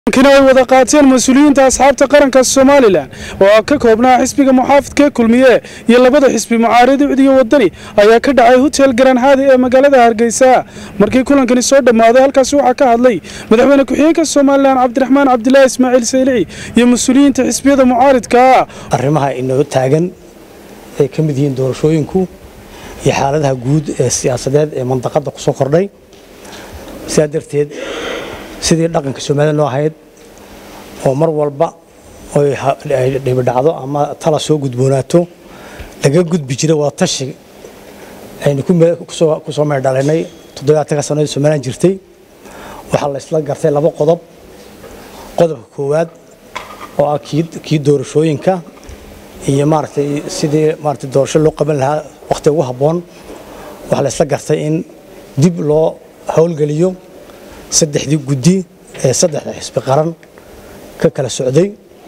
kina ay wada qaateen mas-uuliyiinta asxaabta qaranka somalilan oo ka koobnaa xisbiga muxaafidka kulmiye iyo labada xisbi mucaaridi cidiyo wadani ayaa ka dhacay hotel garanhaadi ee magaalada hargeysa markii kulankani soo dhammaaday halkaasi waxaa ka hadlay madaxweyne ku-xigeenka somalilan cabdiraxmaan cabdilaahi ismaaciil saylici iyo mas-uuliyiinta xisbiyada mucaaridka arrimaha inoo taagan ay ka mid yihiin doorashooyinku iyo xaaladaha guud ee siyaasadeed ee mandaqadda ku soo kordhay sidaa darteed sidii dhaqanka soomaalida noo ahayd oo mar walba ay dhibidhacdo ama tala soo gudboonaato laga gudbi jiray waa tashi aynu ku soo meerdhalinay toddobaatanka sannadood somalilan jirtay waxaa la isla gartay laba qodob qodobka koowaad oo ah kii doorashooyinka iyo maaragtay sidii maaragtay doorasho loo qaban lahaa wakhti ugu habboon waxaa la isla gartay in dib loo howlgeliyo saddexdii guddi ee saddexda xisbi qaran ka kala socday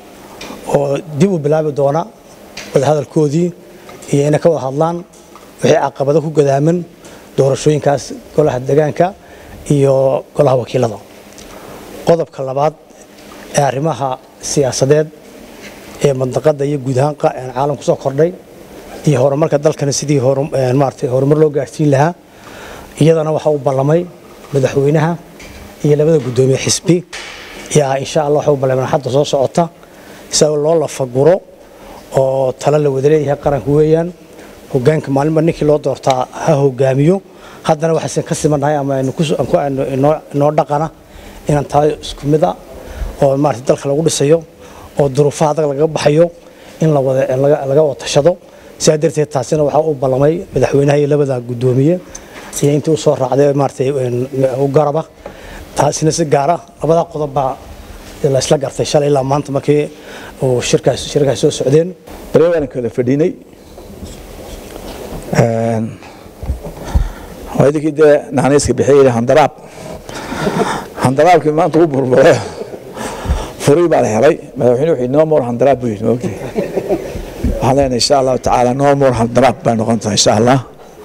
oo dib u bilaabi doona wadahadalkoodii iyo inay ka wada hadlaan wixii caqabado ku gadaaman doorashooyinkaas golaha degaanka iyo golaha wakiilada qodobka labaad ee arrimaha siyaasadeed ee mandaqadda iyo guud ahaan caalam ku soo kordhay iyo horumarka dalkana sidii maaragtay horumar loo gaarsiin lahaa iyadana waxaa u ballamay madaxweynaha iyo labada guddoomiye xisbi yaa insha allah waxa u ballameen hadda soo socota isagoo loo lafaguro oo talo la wada leeyahay qaranka weeyaan hogaanka maalinba ninkii loo doortaa ha hogaamiyo haddana waxaysan ka simannahay ama inoo dhaqana inaan tahay isku mid a oo maarata dalka lagu dhisayo oo duruufaha adag lagaga baxayo in laga wada tashado sidaa darteed taasina waxaa u ballamay madaxweynaha iyo labada guddoomiye iyo intii u soo raacday maaratay u garaba taasina si gaara labadaa qodob baa la isla gartay shalay ilaa maanta markii uu shirkaas shirkaas soo socdeen bari waan kala fadhinay waa idinkii dee naxaniiska bixiyay handaraab handaraabkii maanta u burburay furii baa la helay madaxweyne wuxuu no more handaraab buu yidhi maogtay waxaan leenahay insha allahu tacaala no more handaraab bay noqon tahay insha allah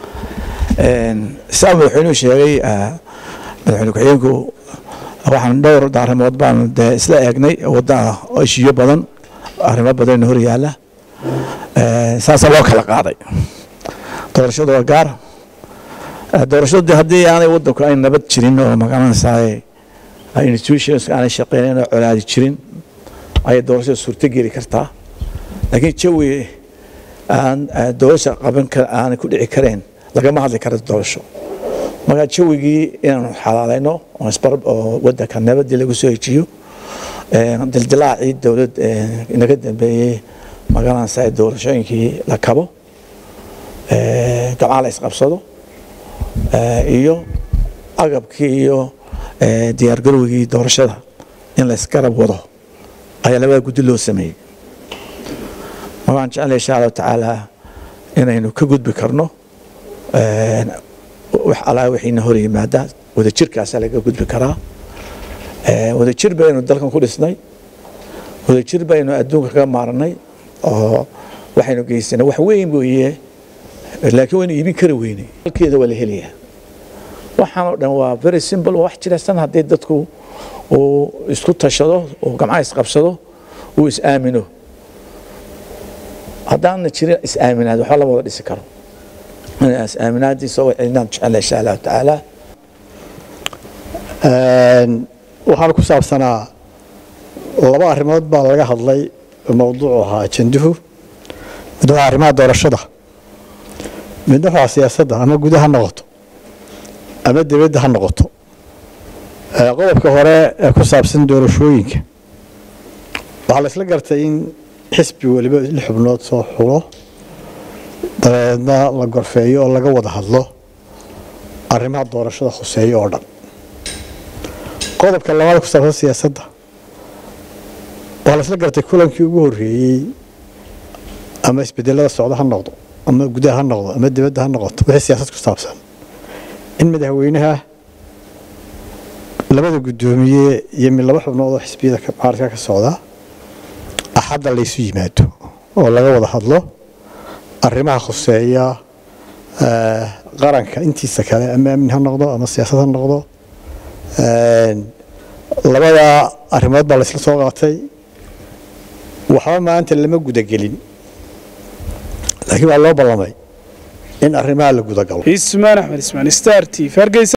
saa madaxweynuhu sheegay madaxweyne ku-xigeenku waxaan dhowr arrimood baanu dee isla eegnay waddaa ishiyo badan arrimo badan hor yaala saasaa loo kala qaaday doorashadu waa gaar doorashadu haddii aanay wadanku ay nabad jirin oo magaranaysaay institutions aanay shaqeynayn oo colaadi jirin ayay doorashada suurto geli kartaa laakiin jawi aan doorasha qaban aanay ku dhici kareen lagama hadli karo doorasho markaa jawigii inaanu xalaalayno oo wadanka nabadii lagu soo hejiyo dildilaacii dowlad inaga dambeeyey magaranaysa doorashooyinkii la kabo gabcaa la isqabsado iyo agabkii iyo diyaargarowgii doorashada in la isgarab wado ayaa labada guddi loo sameeyey markaan jeclay insha allahu tacaala inaynu ka gudbi karno wax alaa wixiina hor yimaada wadajirkaasaa laga gudbi karaa wadajir baynu dalkan ku dhisnay wadajir baynu adduunka kaga maaranay oo waxaynu geysanay wax weyn weeye laakiin waynu iibin kari weynay halkeeda waa la helayaa waxaan oo dhan waa very simple waa wax jilaysan haddii dadku uu isku tashado uu gamcaha isqabsado uu is-aamino haddaana jirin is-aaminaad waxba lama wada dhisi karo aaminaadiisa inaan jecela insha allahu tacaala waxaana ku saabsanaa laba arrimood baa laga hadlay mowduucu ahaa ajenduhu mid waa arrimaha doorashada midna waa siyaasadda ama guda ha noqoto ama dibadda ha noqoto qodobka hore ee ku saabsan doorashooyinka waxaa la isla gartay in xisbi weliba lix xubnood soo xulo dabeedna la gorfeeyo oo laga wada hadlo arrimaha doorashada khuseeyo oo dhan qodobka labaad ku saabsan siyaasadda waxaa la isla gartay kulankii ugu horreeyey ama isbedelada socdo ha noqdo ama gudaha ha noqdo ama dibadda ha noqoto wixii siyaasad ku saabsan in madaxweynaha labada guddoomiye iyo mid laba xubnood oo xisbiyada mucaaradka ka socda axadda laysu yimaado oo laga wada hadlo arrimaha khuseeya qaranka intiisa kale ama amni ha noqdo ama siyaasad ha noqdo labadaa arrimood baa laysla soo qaatay waxba maanta lama gudagelin laakiin waa loo ballamay in arrimaha la gudagalo ismaan axmed ismaan star t v hargeysa